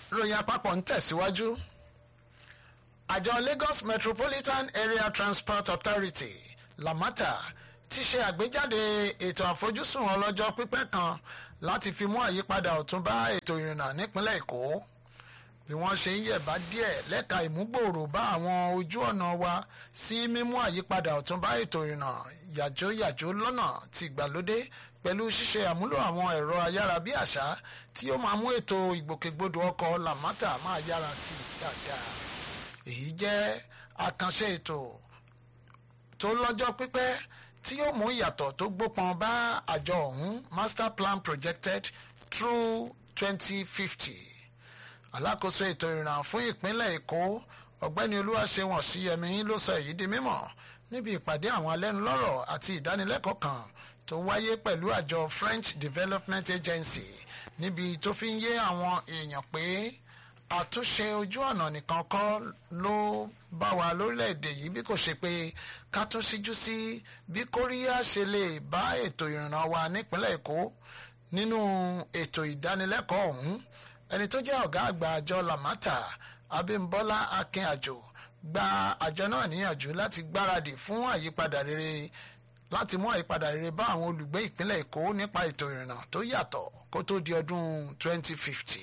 ròyìn àpapọ̀ ń tẹ̀síwájú. àjọ Lagos Metropolitan Area Transport Authority LAMATA ti ṣe àgbéjáde ètò àfojúsùn ọlọ́jọ́ pípẹ́ kan láti fi mú àyípadà ọ̀tun bá ètò ìrìnnà nípínlẹ̀ Èkó bí wọ́n ṣe ń yẹ̀bá díẹ̀ lẹ́ka ìmúgbòòrò bá àwọn ojú ọ̀nà wa sí mímú àyípadà ọ̀tun bá ètò ìrìnnà yàjóyàjó lọ́nà ti ìgbàlódé pẹ̀lú ṣíṣe àmúlò àwọn ẹ̀rọ ayárabíàṣá tí ó máa mú ètò ìgbòkègbodò ọkọ̀ làmátà máa yára sí i dáadáa. èyí jẹ́ àkànṣe ètò tó lọ́jọ́ pípẹ́ tí yóò mú ìyàtọ̀ tó gbópọn bá àjọ ọ̀hún master plan projected through 2050 alákòóso ètò ìrìnnà fún ìpínlẹ̀ èkó ọ̀gbẹ́ni olúwaṣẹ́wọ̀n ọ̀ṣíyẹmí ló sọ èyí di mímọ̀ níbi ìpàdé àwọn alẹ́nulọ́rọ̀ àti ìdánilẹ́kọ̀ọ́ kan tó wáyé pẹ̀lú àjọ French Development Agency níbi tó fi ń yé àwọn èèyàn pé àtúnṣe ojú ọ̀nà nìkan kọ́ ló bá wa lórílẹ̀‐èdè yìí bí kò ṣe pé ká tún síjú sí bí kóríyá ṣe lè bá ètò ìrìnnà wa nípínlẹ̀ èkó nínú ètò ìdánilẹ́kọ̀ọ́ ọ̀hún ẹni tó jẹ́ ọ̀gá àgbà àjọ lamata abímbọ́lá akínàjò gba àjọ náà níyànjú láti gbáradì fún àyípadà rere láti mú àyípadà rere bá àwọn olùgbé ìpínlẹ̀ èkó nípa ètò ìrìnnà tó yàtọ̀ kó tó di ọdún 2050.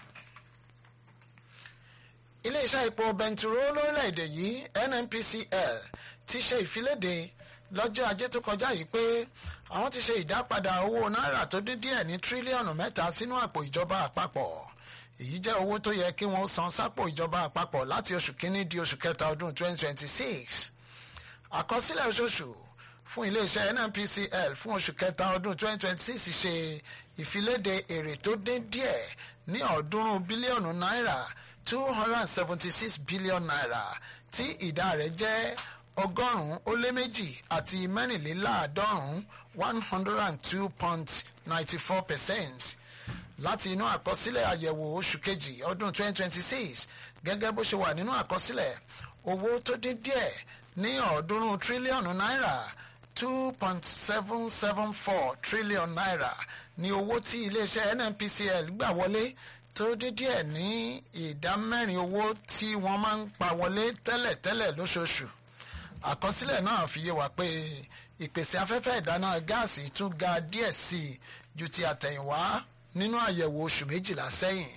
iléeṣẹ́ epo bẹntiró lórílẹ̀‐èdè yìí nnpcl ti ṣe ìfiléde lọ́jọ́ ajé tó kọjá yìí pé àwọn ti ṣe ìdápadà owó náírà tó dín díẹ̀ ní tírílíọ̀nù mẹ́ta sínú àpò ìjọba àpapọ̀ èyí jẹ́ owó tó yẹ kí wọ́n san sápò ìjọba àpapọ̀ láti oṣù kínní di oṣù kẹta ọdún 2026 àkọsílẹ̀ oṣooṣù fún iléeṣẹ́ nnpcl fún oṣù kẹta ọdún 2026 ṣe ìfiléde èrè tó dín díẹ̀ ní ọ̀ọ́dúnrún bílíọ̀nù náírà 276 bílíọ̀nù náírà tí ìdá rẹ̀ jẹ́ ọgọ́rùn-ún ó lé méjì àti mẹ́rìnléláàádọ́rùn-ún one hundred and two point ninety four percent láti inú àkọsílẹ̀ àyẹ̀wò oṣù kejì ọdún twenty twenty six gẹ́gẹ́ bó ṣe wà nínú àkọsílẹ̀ owó tó dín díẹ̀ ní ọ̀ọ́dúnrún tírílíọ̀nù náírà two point seven seven four trillion naira ní owó tí iléeṣẹ́ nnpcl gbà wọlé tó dín díẹ̀ ní ìdá mẹ́rin owó tí wọ́n máa ń pa wọlé tẹ́lẹ̀tẹ́lẹ̀ lóṣooṣù àkọsílẹ̀ náà fi yé wa pé ìpèsè afẹ́fẹ́ ìdáná gáàsì tún ga díẹ̀ sí i ju ti àtẹ̀yìnwá nínú àyẹ̀wò oṣù méjìlá sẹ́yìn.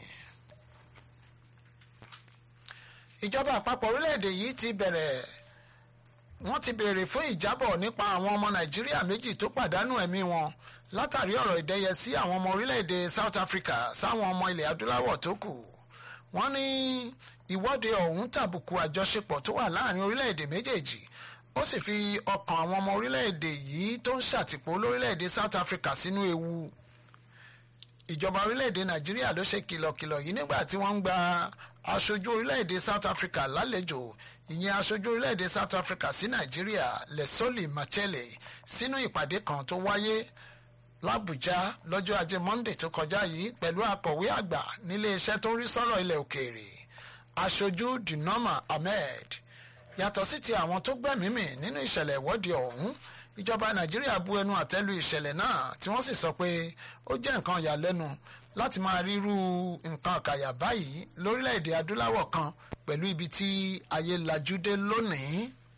ìjọba àpapọ̀ orílẹ̀-èdè yìí ti bẹ̀rẹ̀ wọ́n ti béèrè fún ìjábọ̀ nípa àwọn ọmọ nàìjíríà méjì tó pàdánù ẹ̀mí wọn látàrí ọ̀rọ̀ ìdẹ́yẹsí àwọn ọmọ orílẹ̀-èdè South Africa sáwọn ọmọ ilẹ̀ adúláwọ̀ tó kù wọ́n ní ìwọ́de ọ̀hún tàbùkù àjọṣepọ̀ tó wà láàrin orílẹ̀-èdè méjèèjì ó sì fi ọkàn àwọn ọmọ orílẹ̀-èdè yìí tó ń ṣàtìpó lórílẹ̀-èdè South Africa sínú ewu ìjọba orílẹ̀-èdè Nàìjíríà ló ṣe kìlọ̀kìlọ̀ yìí nígbà tí wọ́n ń gba aṣojú orílẹ̀-èdè South Africa lálejò ìyẹn aṣojú orílẹ̀-èdè South Africa sí Nàìjíríà Lesoli Machele sínú ìpàdé kan tó wáyé l'Àbújá lọ́jọ́ ajé Monday tó kọjá yìí pẹ̀lú akọ̀wé àgbà nílé iṣẹ́ tó ń rí sọ́rọ̀ ilẹ̀ òkèèrè aṣojú Dinoma Ahmed yàtọ̀ sí ti àwọn tó gbẹ̀mímì nínú ìṣẹ̀lẹ̀ ìwọ́de ọ̀hún ìjọba Nàìjíríà bu ẹnu àtẹ́lu ìṣẹ̀lẹ̀ náà tí wọ́n sì sọ pé ó jẹ́ nǹkan ìyàlẹ́nu láti máa ríru nǹkan àkàyà báyìí lórílẹ̀‐èdè adúláwọ̀ kan pẹ̀lú ibi tí ayé lajú dé lónìí.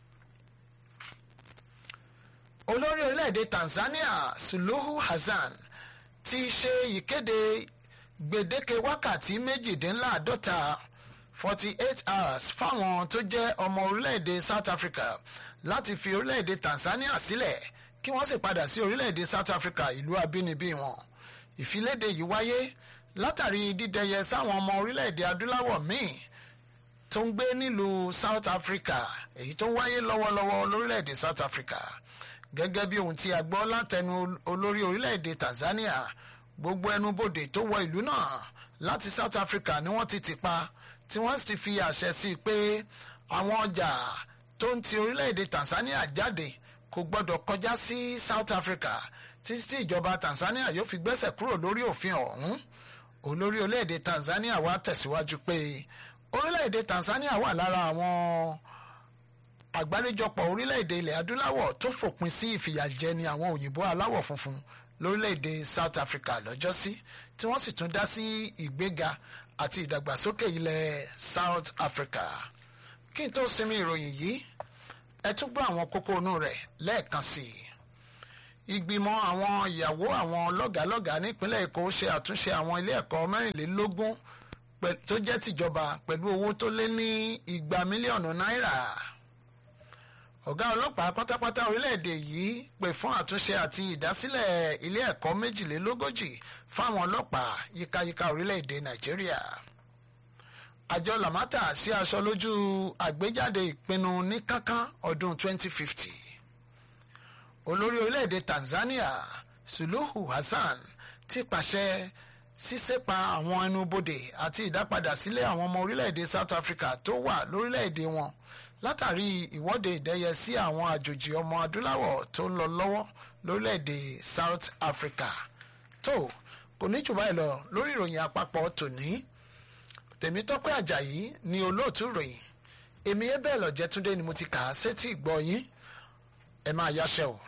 olórí orílẹ̀‐èdè Tanzania Suluhu Hassan ti ṣe ìkéde gbèdéke wákàtí méjìdínláàádọ́ta forty eight hours fáwọn tó jẹ́ ọmọ orílẹ̀‐èdè South Africa láti fi orílẹ̀‐èdè Tanzania sílẹ̀ kí wọ́n sì padà sí orílẹ̀‐èdè South Africa ìlú abínibí wọn ìfiléde yìí wáyé látàrí dídẹyẹ sáwọn ọmọ orílẹ̀-èdè adúláwọ̀ míì tó ń gbé nílùú South Africa èyí tó ń wáyé lọ́wọ́lọ́wọ́ lórílẹ̀-èdè South Africa gẹ́gẹ́ bí ohun tí a gbọ́ látẹnu olórí orílẹ̀-èdè Tanzania gbogbo ẹnubodè tó wọ ìlú náà láti South Africa ni wọ́n ti tì pa tí wọ́n sì fi àṣẹ sí i pé àwọn ọjà tó ń ti orílẹ̀-èdè Tanzania jáde kò gbọ́dọ̀ kọjá sí South Africa títí tí ìjọba Tanzania yóò fi gbẹ́sẹ̀ kúrò lórí òfin ọ̀hún olórí orílẹ̀-èdè Tanzania wá tẹ̀síwájú pé orílẹ̀-èdè Tanzania wà lára àwọn àgbáríjọpọ̀ orílẹ̀-èdè ilẹ̀ adúláwọ̀ tó fòpin sí ìfìyàjẹni àwọn òyìnbó aláwọ̀ funfun lórílẹ̀‐èdè South Africa lọ́jọ́sí tí wọ́n sì tún dá sí ìgbéga àti ìdàgbàsókè ilẹ̀ South Africa kí n tó sinmi ìròyìn yìí ẹ tún gbọ́ àwọn kókó inú rẹ̀ lẹ́ẹ̀kan sí i ìgbìmọ̀ àwọn ìyàwó àwọn lọ́gàálọ́gàá nípínlẹ̀ Èkó ṣe àtúnṣe àwọn ilé ẹ̀kọ́ mẹ́rìnlélógún tó jẹ́ tìjọba pẹ̀lú owó tó lé ní igba mílíọ̀nù náírà ọ̀gá ọlọ́pàá pátápátá orílẹ̀-èdè yìí pè fún àtúnṣe àti ìdásílẹ̀ ilé ẹ̀kọ́ méjìlélógójì fáwọn ọlọ́pàá yíkáyíká orílẹ̀-èdè Nàìjíríà àjọ Lamata sí aṣọ lójú àgbéjáde ìpinnu ní kánkán ọdún 2050 olórí orílẹ̀-èdè Tanzania Suluhu Hassan ti pàṣẹ sísèpa àwọn ẹnubodè àti ìdápadà sílẹ̀ àwọn ọmọ orílẹ̀-èdè South Africa tó wà lórílẹ̀-èdè wọn látàrí ìwọ́de ìdẹ́yẹ sí àwọn àjòjì ọmọ adúláwọ̀ tó ń lọ lọ́wọ́ lórílẹ̀-èdè South Africa tó kò ní jù báyìí lọ lórí ìròyìn àpapọ̀ tòní Tèmítọ́pẹ́ Àjàyí ni olóòtú ìròyìn èmi ẹ bẹ́ẹ̀ lọ́jẹ́ Túndé ni mo ti kà á sétí ìgbọ́ yín ẹ máa yáṣẹ́ o.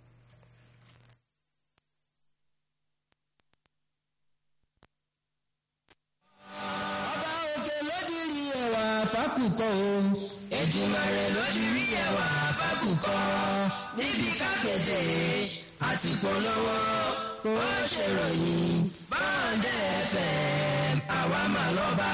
fákùkọ o. Èjìmàrè lójú rí ẹwà fákùkọ. níbi kákẹ́tẹ̀ àti polówó ó ṣèròyìn báńdẹ̀ FM àwa mà lọ́ba.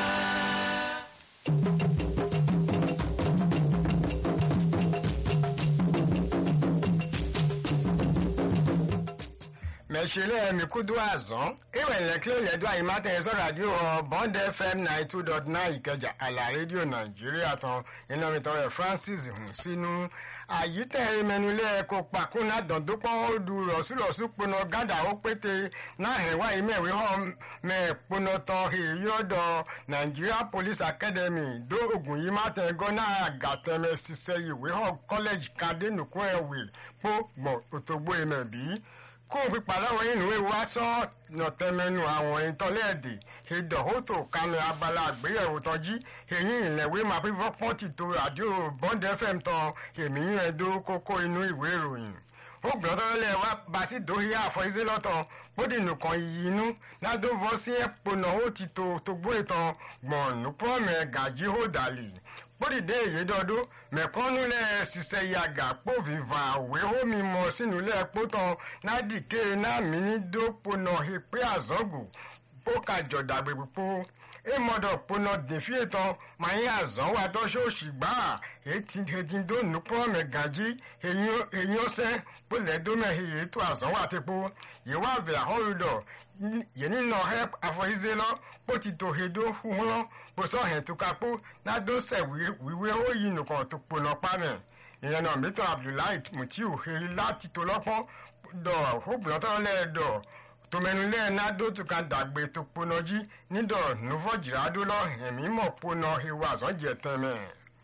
mẹ̀sílẹ̀ mikudu azọ́n ìrẹ̀lẹ̀ kí ló lẹ́dọ̀ àyèmátẹ̀ sọ̀rọ̀ àdìo bond fm ninety two dot nine ìkẹjà àlà rédíò nàìjíríà tán iná mi tọrọ francis hùn sínú àyítẹ̀ ìmẹnulẹ̀ kó pàkúnná dọ̀dọ́pọ̀ odù rọ̀súrọ̀sú pinnu gádà ó pété náà hẹ̀wá ìmẹ̀wé hàn mẹ́ pinnu tán èyí ọ̀dọ̀ nigeria police academy dó ogun yìí má tẹ̀ gọ́nà àgàtẹ̀mẹ̀ ṣiṣẹ́ ìwé hàn college kadénùkún ẹ̀wé pọ̀ gbọ̀n òtògbó ìmẹ̀ bíi kó o pípa lọ́wọ́ inú ewu aṣọ nọ̀tẹ́mẹ́nu àwọn ìtọ́lẹ́ẹ̀dì ìdọ̀hótò kanu abala àgbéyẹ̀wò tọ́jú èyí ìlẹ̀wé máa fi fọ́pọ́n ti to àjò bond fm tán èmi yín ẹ̀dọ́ kókó inú ìwé ìròyìn ó gbọ́dọ̀ tọ́lẹ̀ wá bá sí dòhíyà àfọ̀yíṣẹ́ lọ́tọ̀ bóde nìkan yìí inú ládùúgbò sí ẹ̀pọ̀nà ó ti to togbó ìtàn gbọ̀nù pọ́ọ̀mẹ̀ gàjí ó dàlì bódìdé èyédọ́dún mẹ̀kọ́nulẹ̀ ṣiṣẹ́ yàgà pòfìfà wéhómi mọ̀ sínúlẹ̀ pótàn nádìké náàmì ní dópònà ìpè àzọ́gù bókàjọ̀dà gbèpò èmọ̀dọ̀ pònà dèfíè tán màáyé àzọ́ wa tọ́ṣọ́ọ̀ṣì gbà ètí ètìndónú pọ́ọ̀mẹ̀ gàjí èyí ọ̀sẹ̀ pọ̀lẹ́dọ́mẹ̀ èyí tó àzọ́ wa ti po yìí wà vẹ̀ àhọ́rùdọ̀ yìí nínú ẹ̀ àfọ̀yíṣẹ́ lọ bó ti tò hedo hun lọ bó sọ hẹ̀ tó kapó nádó sẹ̀ wíwé ó yìí nìkan tó pònà pàmẹ̀ ìyẹn náà mítọ̀ abdullahi mutiu heri láti tó lọ́pọ́n dọ̀ hóbùlọ́tọ̀ lẹ́ẹ̀dọ̀ tòmẹnulẹ̀ nádó tó kan dàgbé tó pònà jí nídọ̀ nùfọ̀jìrádó lọ ẹ̀mí mọ̀ pònà ewu àzọ́jẹ̀ tẹ̀mẹ̀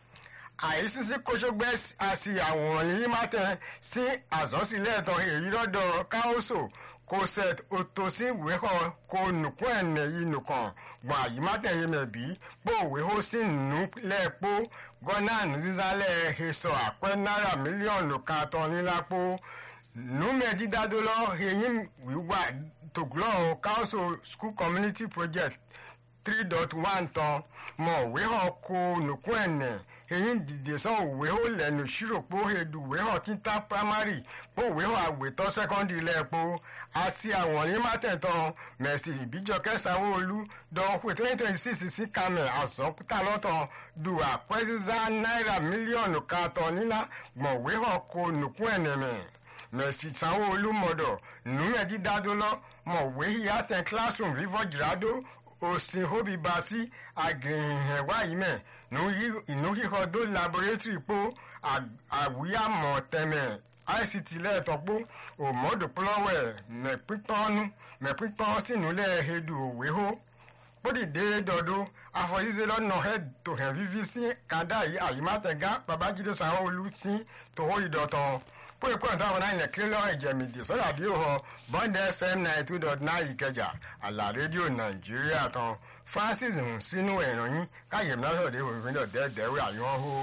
àìsísí kóṣógbẹ́ àti àwòrán yìí má tẹ̀ sí àzọ́sílẹ̀ tán èyí lọ́dọ̀ káóso kò sẹt òtòsí wéhọ kò nùkún ẹnẹ yìí nùkàn gbọn àyè má tẹ̀yẹ mẹ̀bí pò wéhó sí nù lẹ́ẹ̀pọ̀ gọ́nà nùzízálẹ̀ èso àpẹ́ náírà mílíọ̀nù kan tán nílápò nùmẹ̀dídádó lọ eyín wíwá tògùlọ̀ council school community project three dot one tán mọ̀ wéhọ kò nùkún ẹnẹ èyí dìde sàn òwe ó lẹ́nu ṣíròpó edu òwe hàn títà primary pó òwe hàn àwètọ́ secondary lẹ́ẹ̀pọ̀ àti àwọn ní mátẹ̀tàn mẹ̀sì ìbíjọkẹ́ sanwó-olú dọ̀wọ́ twenty twenty six sí kamẹ̀ àsọ̀kútà lọ́tàn du àpẹ́sísá náírà mílíọ̀nù kan tán nílá gbọ̀nwé hàn kó nùkún ẹ̀nẹ̀mẹ̀ mẹ̀sì sanwó-olú mọ̀dọ̀ nùmẹ̀dídádó lọ mọ̀wé yàtẹ̀ classroom fífọ́ jìrádó òsìn hóbi bá sí àgìrìhẹ̀wá yìí mẹ́ inú híhọ dó laboratory po àwíyàmọ̀ tẹ̀mẹ̀ ict lẹ́ẹ̀tọ́pọ̀ òmòdòpọ̀lọ́wẹ̀ mẹ̀pípọ́nú mẹ̀pípọ́n sínúlẹ̀ edu òwéhó bódìdé dọ̀dọ̀ àfọ̀yíṣẹ́ lọ́nà ẹ̀ tó hẹ̀ fífi sí kàdá yìí àyímátẹ̀gá babájídé sanwó-olú sí tòwó ìdọ̀tàn fún ìkọ́ ìtàn àwọn náà kílọ̀ ìjẹ̀mìdì sọ́dà bí ó bond fm ninety two dot nine ìkẹjà àlà rédíò nàìjíríà tán francis hùn sínú ẹ̀ràn yín káyọ̀ mìíràn òfin náà dẹ́ẹ̀dẹ́wé àyàn hó.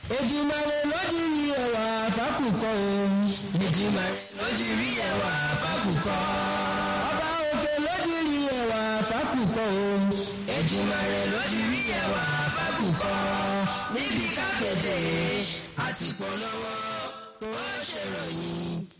Èjìmàrè lójú rí ẹwà fákùkọ o. Èjìmàrè lójú rí ẹwà fákùkọ. fákùkọ. ọba òkè lójúrí ẹwà fákùkọ o. Èjìmàrè lójúrí ẹwà fákùkọ. níbi kákéde àti polówó ó ṣèròyìn